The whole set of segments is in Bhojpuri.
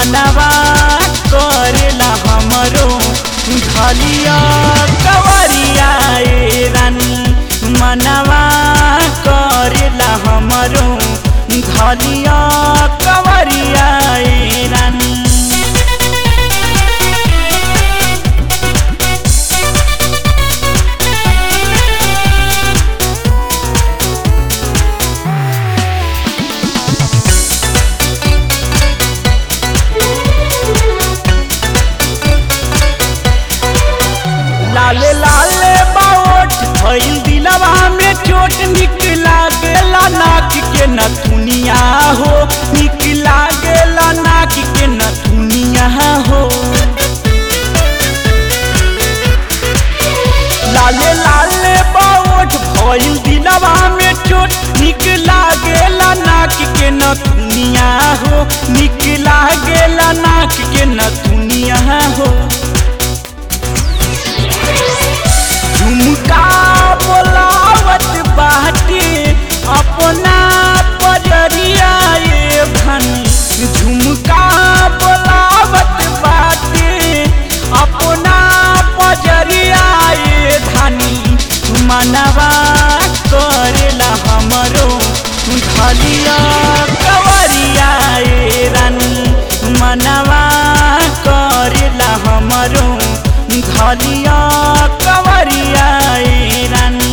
मनवा करेला हमरो धलिया कवरिया ए रानी मनवा करेला हमरो धलिया कवरिया ए रानी लाले लाले बाओट भइल दिलवा में चोट निक लागेला नाक के नथुनिया हो निक लागेला नाक के नथुनिया हो लाले लाले बाओट भइल दिलवा में चोट निक लागेला नाक के नथुनिया हो निक लागेला नाक के नथुनिया हो झुमका बोलावत बाटे अपना पजरिया ये भनी झुमका बोलावत बाटे अपना पजरिया ये धनी मनवा करेला हमरो धलिया कवरिया ये रानी मनवा करेला हमरो धलिया कवरिया ए रानी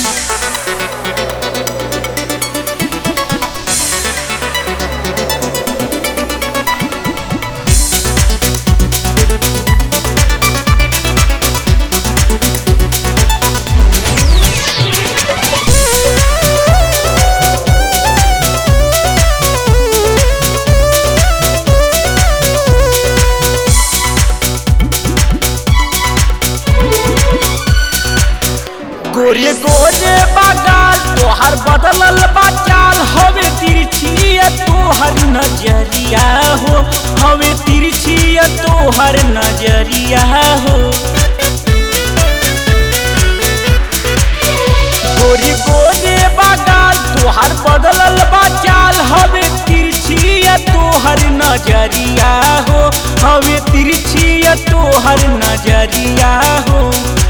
गोरे गोरे बगाल तोहर बदलल बचाल हवे तिरछी तोहर नजरिया हो हवे तिरछी तोहर नजरिया हो गोरे गोरे बगाल तोहर बदलल बचाल हवे तिरछी तोहर नजरिया हो हवे तिरछी तोहर नजरिया हो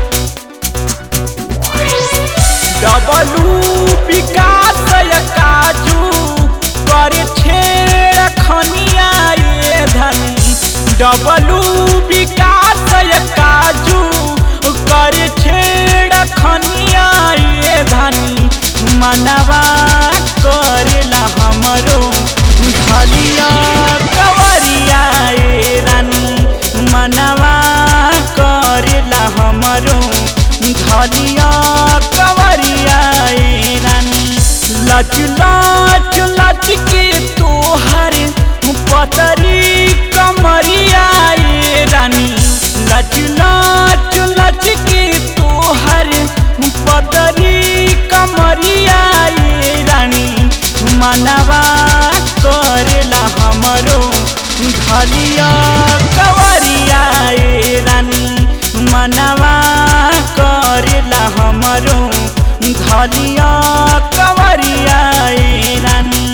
डबलू विकास काजू करे छेड़ खनिया ये धनी डबलू विकास काजू करे छेड़ खनिया ये धनी मनवा करेला हमरो धलिया कवरिया ए रानी मनवा करेला हमरो धलिया कवरिया ए रानी लच लच लच के तोहर पतरी कमरिया ए रानी लच लच लच के तोहर पतरी कमरिया ए रानी मनवा करेला हमरो धलिया कवरिया ए रानी मनवा करेला हमरो धलिया कवरिया ए रानी